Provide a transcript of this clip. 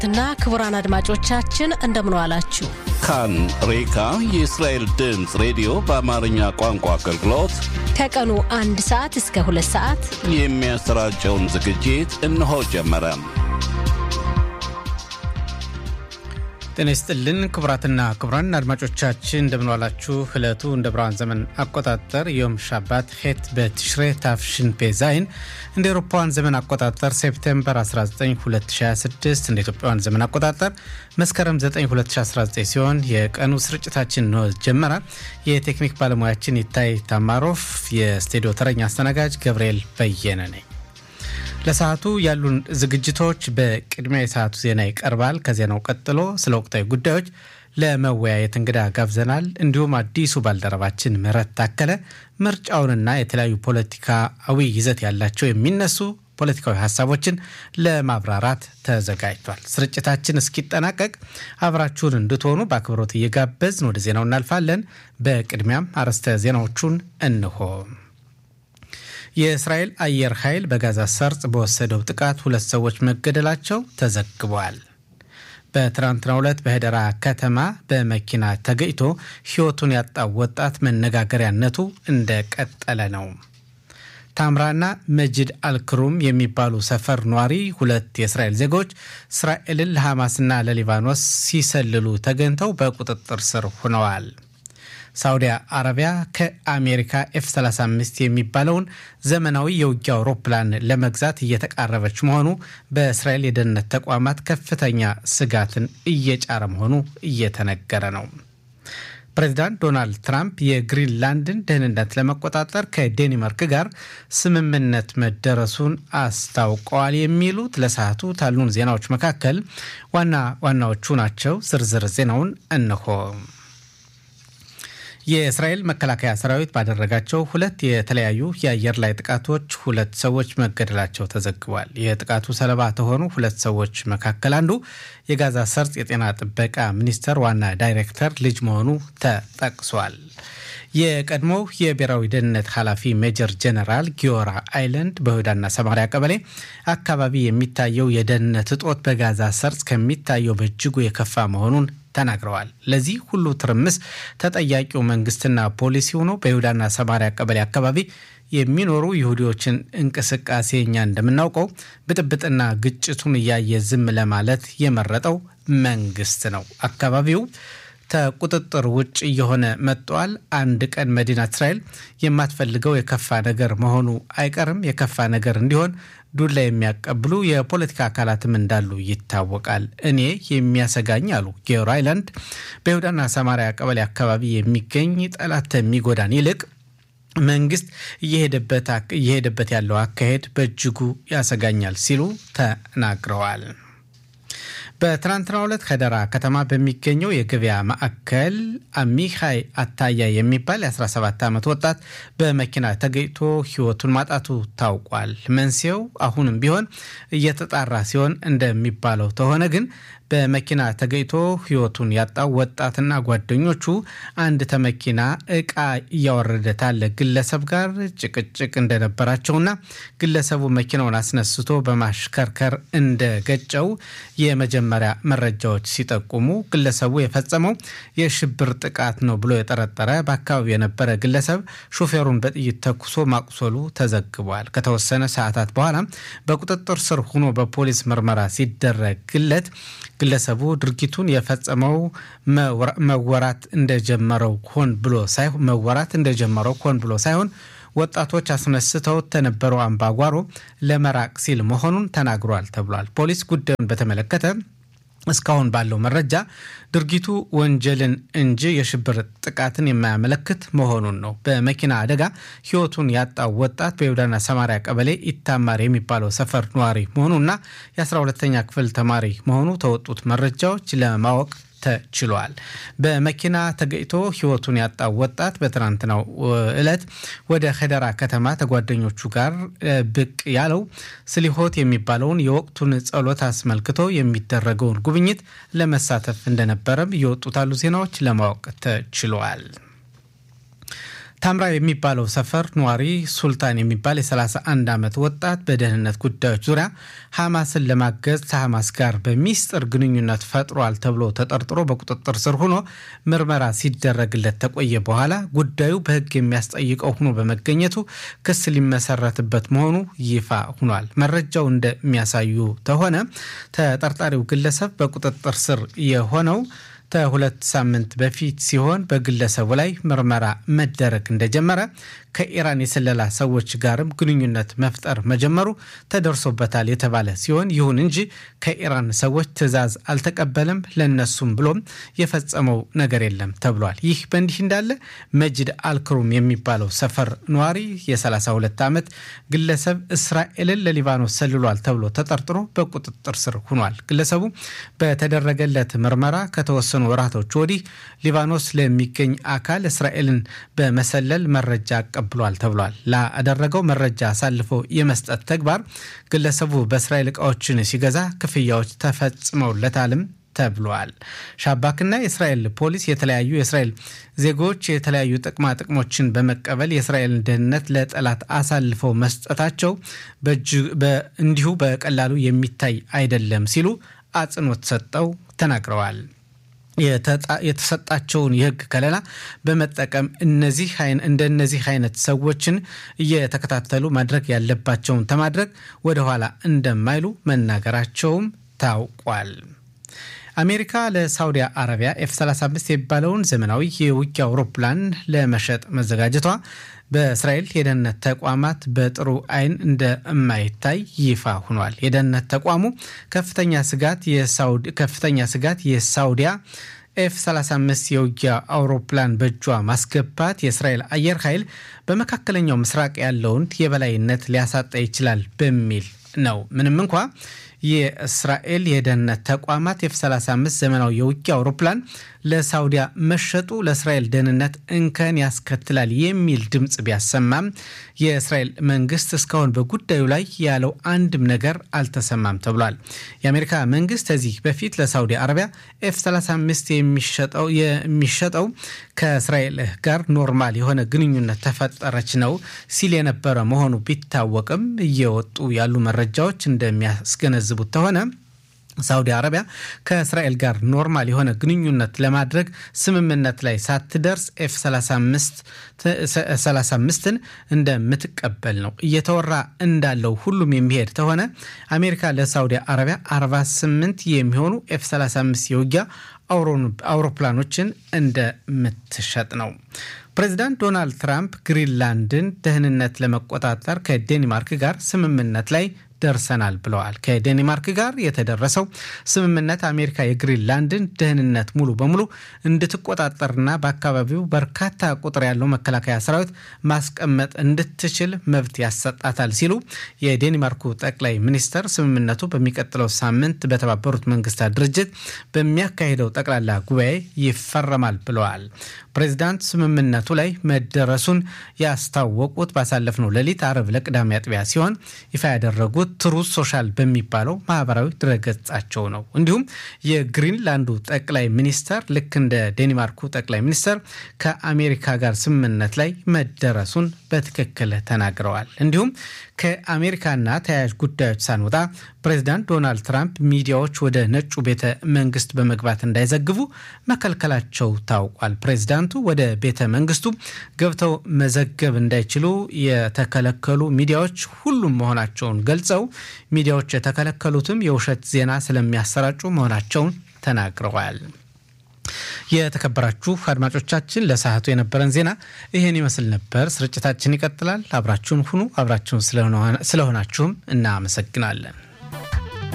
ክቡራትና ክቡራን አድማጮቻችን እንደምን ዋላችሁ። ካን ሬካ የእስራኤል ድምፅ ሬዲዮ በአማርኛ ቋንቋ አገልግሎት ከቀኑ አንድ ሰዓት እስከ ሁለት ሰዓት የሚያሰራጨውን ዝግጅት እነሆ ጀመረ። ጤና ይስጥልን ክቡራትና ክቡራን አድማጮቻችን እንደምንዋላችሁ። ዕለቱ እንደ ብርሃን ዘመን አቆጣጠር ዮም ሻባት ሄት በትሽሬ ታፍሽን ፔዛይን እንደ ኤሮፓውያን ዘመን አቆጣጠር ሴፕቴምበር 19 2026 እንደ ኢትዮጵያውያን ዘመን አቆጣጠር መስከረም 9 2019 ሲሆን የቀኑ ስርጭታችን ነው ጀመረ። የቴክኒክ ባለሙያችን ይታይ ታማሮፍ፣ የስቱዲዮ ተረኛ አስተናጋጅ ገብርኤል በየነ ነኝ። ለሰዓቱ ያሉን ዝግጅቶች በቅድሚያ የሰዓቱ ዜና ይቀርባል። ከዜናው ቀጥሎ ስለ ወቅታዊ ጉዳዮች ለመወያየት እንግዳ ጋብዘናል። እንዲሁም አዲሱ ባልደረባችን ምህረት ታከለ ምርጫውንና የተለያዩ ፖለቲካዊ ይዘት ያላቸው የሚነሱ ፖለቲካዊ ሀሳቦችን ለማብራራት ተዘጋጅቷል። ስርጭታችን እስኪጠናቀቅ አብራችሁን እንድትሆኑ በአክብሮት እየጋበዝን ወደ ዜናው እናልፋለን። በቅድሚያም አርዕስተ ዜናዎቹን እንሆ። የእስራኤል አየር ኃይል በጋዛ ሰርጥ በወሰደው ጥቃት ሁለት ሰዎች መገደላቸው ተዘግቧል። በትናንትናው ዕለት በሄደራ ከተማ በመኪና ተገጭቶ ሕይወቱን ያጣው ወጣት መነጋገሪያነቱ እንደቀጠለ ነው። ታምራና መጅድ አልክሩም የሚባሉ ሰፈር ኗሪ ሁለት የእስራኤል ዜጎች እስራኤልን ለሐማስና ለሊባኖስ ሲሰልሉ ተገኝተው በቁጥጥር ስር ሆነዋል። ሳውዲ አረቢያ ከአሜሪካ ኤፍ 35 የሚባለውን ዘመናዊ የውጊያ አውሮፕላን ለመግዛት እየተቃረበች መሆኑ በእስራኤል የደህንነት ተቋማት ከፍተኛ ስጋትን እየጫረ መሆኑ እየተነገረ ነው። ፕሬዚዳንት ዶናልድ ትራምፕ የግሪንላንድን ደህንነት ለመቆጣጠር ከዴንማርክ ጋር ስምምነት መደረሱን አስታውቀዋል። የሚሉት ለሰዓቱ ካሉን ዜናዎች መካከል ዋና ዋናዎቹ ናቸው። ዝርዝር ዜናውን እንሆ። የእስራኤል መከላከያ ሰራዊት ባደረጋቸው ሁለት የተለያዩ የአየር ላይ ጥቃቶች ሁለት ሰዎች መገደላቸው ተዘግቧል። የጥቃቱ ሰለባ ከሆኑ ሁለት ሰዎች መካከል አንዱ የጋዛ ሰርጥ የጤና ጥበቃ ሚኒስቴር ዋና ዳይሬክተር ልጅ መሆኑ ተጠቅሷል። የቀድሞው የብሔራዊ ደህንነት ኃላፊ ሜጀር ጀነራል ጊዮራ አይላንድ በይሁዳና ሰማሪያ ቀበሌ አካባቢ የሚታየው የደህንነት እጦት በጋዛ ሰርጥ ከሚታየው በእጅጉ የከፋ መሆኑን ተናግረዋል። ለዚህ ሁሉ ትርምስ ተጠያቂው መንግስትና ፖሊሲ ሆኖ በይሁዳና ሰማሪያ ቀበሌ አካባቢ የሚኖሩ ይሁዲዎችን እንቅስቃሴ እኛ እንደምናውቀው ብጥብጥና ግጭቱን እያየ ዝም ለማለት የመረጠው መንግስት ነው። አካባቢው ከቁጥጥር ውጭ እየሆነ መጥቷል። አንድ ቀን መዲና እስራኤል የማትፈልገው የከፋ ነገር መሆኑ አይቀርም። የከፋ ነገር እንዲሆን ዱላ የሚያቀብሉ የፖለቲካ አካላትም እንዳሉ ይታወቃል። እኔ የሚያሰጋኝ አሉ ጌዮር አይላንድ በይሁዳና ሰማሪያ ቀበሌ አካባቢ የሚገኝ ጠላት የሚጎዳን ይልቅ መንግስት እየሄደበት ያለው አካሄድ በእጅጉ ያሰጋኛል ሲሉ ተናግረዋል። በትናንትናው ዕለት ከደራ ከተማ በሚገኘው የገበያ ማዕከል አሚኻይ አታያ የሚባል የ17 ዓመት ወጣት በመኪና ተገጭቶ ሕይወቱን ማጣቱ ታውቋል። መንስኤው አሁንም ቢሆን እየተጣራ ሲሆን እንደሚባለው ከሆነ ግን በመኪና ተገጭቶ ሕይወቱን ያጣው ወጣትና ጓደኞቹ አንድ ተመኪና እቃ እያወረደ ታለ ግለሰብ ጋር ጭቅጭቅ እንደነበራቸውና ግለሰቡ መኪናውን አስነስቶ በማሽከርከር እንደገጨው የመጀመሪያ መረጃዎች ሲጠቁሙ ግለሰቡ የፈጸመው የሽብር ጥቃት ነው ብሎ የጠረጠረ በአካባቢው የነበረ ግለሰብ ሾፌሩን በጥይት ተኩሶ ማቁሰሉ ተዘግቧል። ከተወሰነ ሰዓታት በኋላ በቁጥጥር ስር ሆኖ በፖሊስ ምርመራ ሲደረግለት ግለሰቡ ድርጊቱን የፈጸመው መወራት እንደጀመረው ሆን ብሎ ሳይሆን መወራት እንደጀመረው ሆን ብሎ ሳይሆን ወጣቶች አስነስተው ተነበረው አምባጓሮ ለመራቅ ሲል መሆኑን ተናግሯል ተብሏል። ፖሊስ ጉዳዩን በተመለከተ እስካሁን ባለው መረጃ ድርጊቱ ወንጀልን እንጂ የሽብር ጥቃትን የማያመለክት መሆኑን ነው። በመኪና አደጋ ሕይወቱን ያጣው ወጣት በይሁዳና ሰማሪያ ቀበሌ ኢታማር የሚባለው ሰፈር ነዋሪ መሆኑና የ12ተኛ ክፍል ተማሪ መሆኑ ተወጡት መረጃዎች ለማወቅ ተችሏል። በመኪና ተገጭቶ ሕይወቱን ያጣው ወጣት በትናንትናው ዕለት ወደ ኸደራ ከተማ ከጓደኞቹ ጋር ብቅ ያለው ስሊሆት የሚባለውን የወቅቱን ጸሎት አስመልክቶ የሚደረገውን ጉብኝት ለመሳተፍ እንደነበረም እየወጡት ያሉ ዜናዎች ለማወቅ ተችሏል። ታምራ የሚባለው ሰፈር ነዋሪ ሱልጣን የሚባል የ31 ዓመት ወጣት በደህንነት ጉዳዮች ዙሪያ ሐማስን ለማገዝ ከሐማስ ጋር በሚስጥር ግንኙነት ፈጥሯል ተብሎ ተጠርጥሮ በቁጥጥር ስር ሆኖ ምርመራ ሲደረግለት ተቆየ በኋላ ጉዳዩ በሕግ የሚያስጠይቀው ሆኖ በመገኘቱ ክስ ሊመሰረትበት መሆኑ ይፋ ሆኗል። መረጃው እንደሚያሳዩ ከሆነ ተጠርጣሪው ግለሰብ በቁጥጥር ስር የሆነው ከሁለት ሳምንት በፊት ሲሆን በግለሰቡ ላይ ምርመራ መደረግ እንደጀመረ ከኢራን የስለላ ሰዎች ጋርም ግንኙነት መፍጠር መጀመሩ ተደርሶበታል የተባለ ሲሆን ይሁን እንጂ ከኢራን ሰዎች ትዕዛዝ አልተቀበለም፣ ለነሱም ብሎም የፈጸመው ነገር የለም ተብሏል። ይህ በእንዲህ እንዳለ መጅድ አልክሩም የሚባለው ሰፈር ነዋሪ የ32 ዓመት ግለሰብ እስራኤልን ለሊባኖስ ሰልሏል ተብሎ ተጠርጥሮ በቁጥጥር ስር ሆኗል። ግለሰቡ በተደረገለት ምርመራ ከተወሰኑ ወራቶች ወዲህ ሊባኖስ ለሚገኝ አካል እስራኤልን በመሰለል መረጃ አቀብሏል ተብሏል። ላደረገው መረጃ አሳልፎ የመስጠት ተግባር ግለሰቡ በእስራኤል እቃዎችን ሲገዛ ክፍያዎች ተፈጽመውለታልም ተብሏል። ሻባክና የእስራኤል ፖሊስ የተለያዩ የእስራኤል ዜጎች የተለያዩ ጥቅማ ጥቅሞችን በመቀበል የእስራኤልን ደህንነት ለጠላት አሳልፈው መስጠታቸው እንዲሁ በቀላሉ የሚታይ አይደለም ሲሉ አጽንኦት ሰጠው ተናግረዋል። የተሰጣቸውን የሕግ ከለላ በመጠቀም እነዚህ እንደነዚህ አይነት ሰዎችን እየተከታተሉ ማድረግ ያለባቸውን ተማድረግ ወደኋላ እንደማይሉ መናገራቸውም ታውቋል። አሜሪካ ለሳውዲ አረቢያ ኤፍ 35 የሚባለውን ዘመናዊ የውጊያ አውሮፕላን ለመሸጥ መዘጋጀቷ በእስራኤል የደህንነት ተቋማት በጥሩ ዓይን እንደማይታይ ይፋ ሆኗል። የደህንነት ተቋሙ ከፍተኛ ስጋት ከፍተኛ ስጋት የሳውዲያ ኤፍ 35 የውጊያ አውሮፕላን በእጇ ማስገባት የእስራኤል አየር ኃይል በመካከለኛው ምስራቅ ያለውን የበላይነት ሊያሳጣ ይችላል በሚል ነው። ምንም እንኳ የእስራኤል የደህንነት ተቋማት ኤፍ 35 ዘመናዊ የውጊያ አውሮፕላን ለሳውዲያ መሸጡ ለእስራኤል ደህንነት እንከን ያስከትላል የሚል ድምፅ ቢያሰማም የእስራኤል መንግስት እስካሁን በጉዳዩ ላይ ያለው አንድም ነገር አልተሰማም ተብሏል። የአሜሪካ መንግስት ከዚህ በፊት ለሳውዲ አረቢያ ኤፍ 35 የሚሸጠው ከእስራኤል ጋር ኖርማል የሆነ ግንኙነት ተፈጠረች ነው ሲል የነበረ መሆኑ ቢታወቅም እየወጡ ያሉ መረጃዎች እንደሚያስገነዝቡት ከሆነ ሳውዲ አረቢያ ከእስራኤል ጋር ኖርማል የሆነ ግንኙነት ለማድረግ ስምምነት ላይ ሳትደርስ ኤፍ 35ን እንደምትቀበል ነው እየተወራ እንዳለው። ሁሉም የሚሄድ ከሆነ አሜሪካ ለሳውዲ አረቢያ 48 የሚሆኑ ኤፍ 35 የውጊያ አውሮፕላኖችን እንደምትሸጥ ነው። ፕሬዚዳንት ዶናልድ ትራምፕ ግሪንላንድን ደህንነት ለመቆጣጠር ከዴንማርክ ጋር ስምምነት ላይ ደርሰናል ብለዋል። ከዴንማርክ ጋር የተደረሰው ስምምነት አሜሪካ የግሪንላንድን ደህንነት ሙሉ በሙሉ እንድትቆጣጠርና በአካባቢው በርካታ ቁጥር ያለው መከላከያ ሰራዊት ማስቀመጥ እንድትችል መብት ያሰጣታል ሲሉ የዴንማርኩ ጠቅላይ ሚኒስተር ስምምነቱ በሚቀጥለው ሳምንት በተባበሩት መንግስታት ድርጅት በሚያካሂደው ጠቅላላ ጉባኤ ይፈረማል ብለዋል። ፕሬዚዳንት ስምምነቱ ላይ መደረሱን ያስታወቁት ባሳለፍነው ሌሊት አርብ ለቅዳሜ አጥቢያ ሲሆን ይፋ ያደረጉት ትሩዝ ሶሻል በሚባለው ማህበራዊ ድረገጻቸው ነው። እንዲሁም የግሪንላንዱ ጠቅላይ ሚኒስተር ልክ እንደ ዴንማርኩ ጠቅላይ ሚኒስተር ከአሜሪካ ጋር ስምምነት ላይ መደረሱን በትክክል ተናግረዋል። እንዲሁም ከአሜሪካና ተያያዥ ጉዳዮች ሳንወጣ ፕሬዚዳንት ዶናልድ ትራምፕ ሚዲያዎች ወደ ነጩ ቤተ መንግስት በመግባት እንዳይዘግቡ መከልከላቸው ታውቋል። ፕሬዚዳንቱ ወደ ቤተ መንግስቱ ገብተው መዘገብ እንዳይችሉ የተከለከሉ ሚዲያዎች ሁሉም መሆናቸውን ገልጸው ሚዲያዎች የተከለከሉትም የውሸት ዜና ስለሚያሰራጩ መሆናቸውን ተናግረዋል። የተከበራችሁ አድማጮቻችን ለሰዓቱ የነበረን ዜና ይህን ይመስል ነበር። ስርጭታችን ይቀጥላል። አብራችሁን ሁኑ። አብራችሁን ስለሆናችሁም እናመሰግናለን።